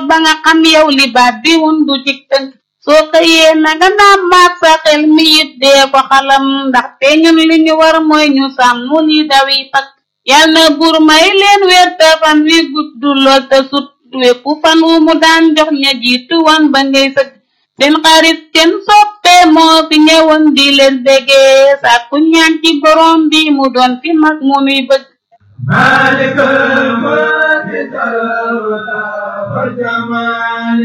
ba nga xam yow li baat bi wundu ci tënk soo xëyee na nga naam maag sa xel mi it dee ko xalam ndaxte ñun li ñu war mooy ñu sàmm li dawi fakk yal na buur may leen wér te fan wi gudd lool te sut wépp fan wu mu daan jox ña jiitu wan ba ngay sëgg seen xarit seen soppe moo fi ñëwoon di leen déggee sàkku ñaan ci borom bi mu doon fi mag mu nuy bëgg مالك الملك والجمال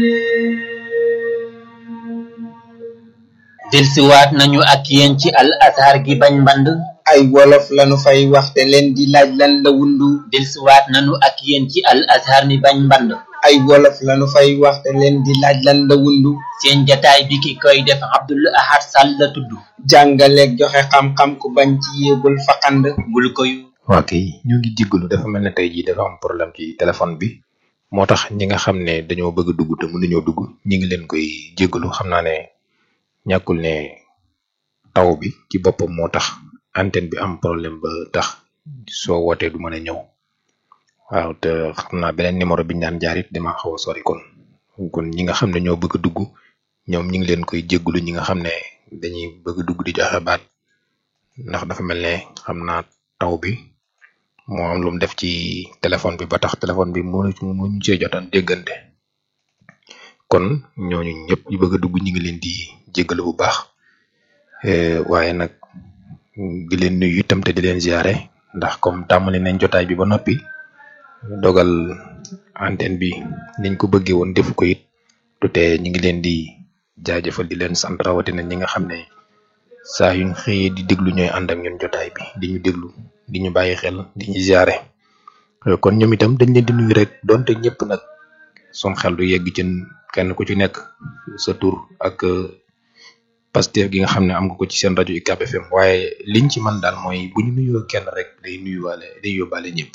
delsiwaat nañu ak yéen ci al azhar gi bañ mband ay wolof lanu fay waxte leen di laaj lan la wundu delsiwaat nañu ak yéen ci al azhar mi bañ mband ay wolof lanu fay waxte leen di laaj lan la wundu seen jataay bi ki koy def abdul ahad sall la tudd jàngaleeg joxe xam-xam ku bañ ci yéegul faqand bul koy waa kay ñu ngi jéggalu dafa mel ne tey jii dafa am problème ci téléphone bi moo tax ñi nga xam ne dañoo bëgg a dugg te mënuñoo dugg ñi ngi leen koy jéggalu xam naa ne ñàkkul ne taw bi ci boppam moo tax antenne bi am problème ba tax soo wootee du mën a ñëw waaw te xam naa beneen numéro bi ñu daan jaar it dama xaw a sori kon kon ñi nga xam ne ñoo bëgg a dugg ñoom ñi ngi leen koy jéggalu ñi nga xam ne dañuy bëgg a dugg di joxe baat ndax dafa mel ne xam naa taw bi moo am lu mu def ci téléphone bi ba tax téléphone bi mënu mënuñ cee jotaan déggante kon ñooñu ñëpp ñu bëgg a dugg ñu ngi leen di jéggalu bu baax eh, waaye nag di leen nuyu itam te di leen ziare ndax comme tàmmali nañ jotaay bi ba noppi dogal antenne bi niñ ko bëggee woon defu ko it du tee ñu ngi leen di jaajëfal di leen sant rawatina ñi nga xam ne saa yuñ xëyee di déglu ñooy ànd ak ñun jotaay bi di ñu déglu di ñu bàyyi xel di ñu ziare Eh, kon ñoom itam dañ leen di nuyu rek donte ñëpp nag sun xel du yegg ci kenn ku ci nekk sa tur ak eh, Pastef gi nga xam ne am nga ko ci seen rajo UCAB FM waaye liñ ci man daal mooy bu ñu nuyoo kenn rek day nuyuwaale day yóbbaale ñëpp.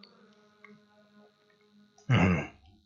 Mhm.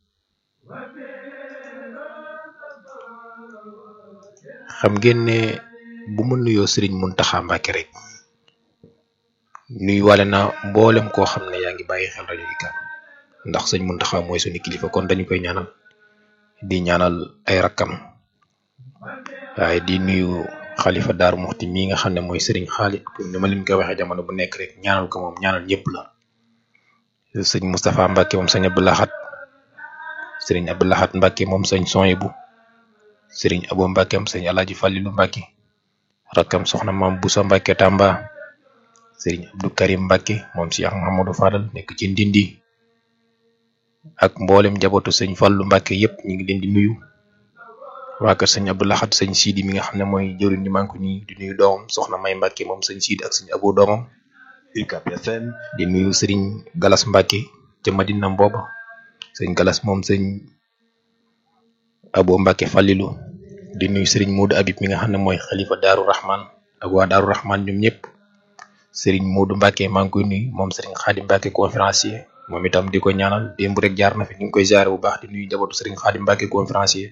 xam ngeen ne bu ma nuyoo Serigne Mountakha Mbacké rek nuyuwaale naa mboolem koo xam ne yaa ngi bàyyi xel rajo UCAB ndax sëñ Mountakha mooy suñu kilifa kon dañu koy ñaanal di ñaanal ay rakkam waaye di nuyu xalifa Daaru Muxti mii nga xam ne mooy Serigne Khalid comme ni ma leen koy waxee jamono bu nekk rek ñaanal ko moom ñaanal ñëpp la sëñ Moustapha Mbacké moom sëñ Abdou Lahad Serigne Abdou Lahad Mbacké moom sëñ Soyibu Serigne Abo Mbacké am sëñ Alaaji Fallilu Mbacké rakkam soxna Maam Boussa Mbacké Tamba Serigne Abdou Karim Mbacké moom Cheikh Mahamadou Fadal nekk ci Ndindi ak mboolem njabootu sëñ Fallu Mbacké yépp ñu ngi leen di nuyu waa kër sëñ Abdou Lahad sëñ Sidi mi nga xam ne mooy jëwriñ ñi manko ñi di nuyu doomam soxna May Mbacké moom sëñ Sidi ak sëñ Abo doomam UCAB FM di nuyu Serigne Galas Mbacké ca Madina mbooba sëñ Galas moom sëñ Abo Mbacké Fallilu di nuyu Serigne Modou Habib mi nga xam ne mooy xalifa Daaru Rahman ak waa Daaru Rahman ñoom ñëpp Serigne Modou Mbacké maa ngi koy nuyu moom Serigne Khadim Mbacké conférencier moom itam di ko ñaanal démb rek jaar na fi ñu ngi koy ziare bu baax di nuyu njabootu Serigne Khadim Mbacké conférencier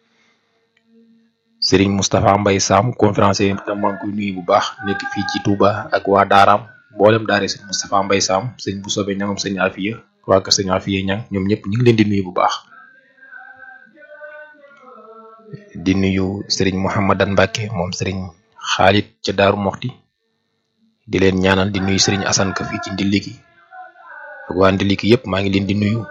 Serigne Moustapha Mbaye Sam conférencier itam maa ngi koy nuyu bu baax nekk fii ci Touba ak waa Daaraam mboolem daare Serigne Moustapha Mbaye Sam sëñ bu soobee ñangam sëñ Afiya waa kër sëñ Afiya ñang ñoom ñëpp ñu ngi leen di nuyu bu baax di nuyu Serigne Mouhamadan Mbacké moom Serigne Khalid ca Daaru Moxti di leen ñaanal di nuyu Serigne Assane ka fii ci Ndiliki ak waa Ndiliki yëpp maa ngi leen di nuyu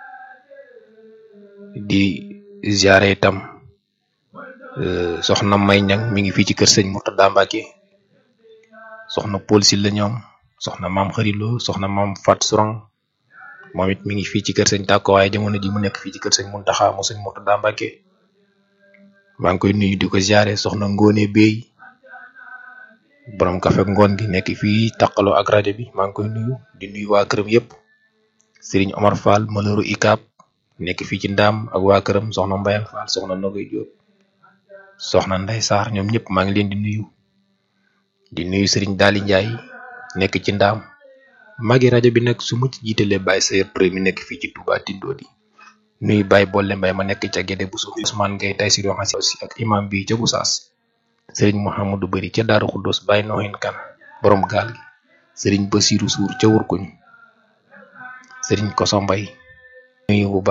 di ziare itam eh, soxna May Ñang mi ngi fii ci kër sëñ Murtada Mbacké soxna Paul Sylla ñoom soxna maam xarilo soxna maam Fat Sourang moom it mi ngi fii ci kër sëñ Tàkko waaye jamono ji mu nekk fii ci kër sëñ Muntaxa mu sëñ Murtada Mbacké maa ngi koy nuyu di ko ziare soxna Ngone Bey borom kafe ngoon gi nekk fii taqaloo ak rajo bi maa ngi koy nuyu di nuyu waa këram yëpp Serigne Omar Fall malheuru ICAB nekk fii ci ndaam ak waa këram soxna Mbayang Fall soxna Nogoy Diop soxna Ndey Sarr ñoom ñëpp maa ngi leen di nuyu di nuyu Serigne Dali Ndiaye nekk ci ndaam magi rajo bi nag su ma ci jiitalee Baye Sayer Touré mi nekk fii ci Touba Tindodi nuyu Baye Bolle Mbaye ma nekk ca Gédé bu suuf Ousmane Gueye tay si doxasi aussi ak imam bi ca Goussaas Serigne Mouhamadou Bari ca Daaru Xuddos Baye Nohin Kan borom gaal gi Serigne Basirou Sour ca Wurkuñ Serigne Koso Mbay nuyu bu baax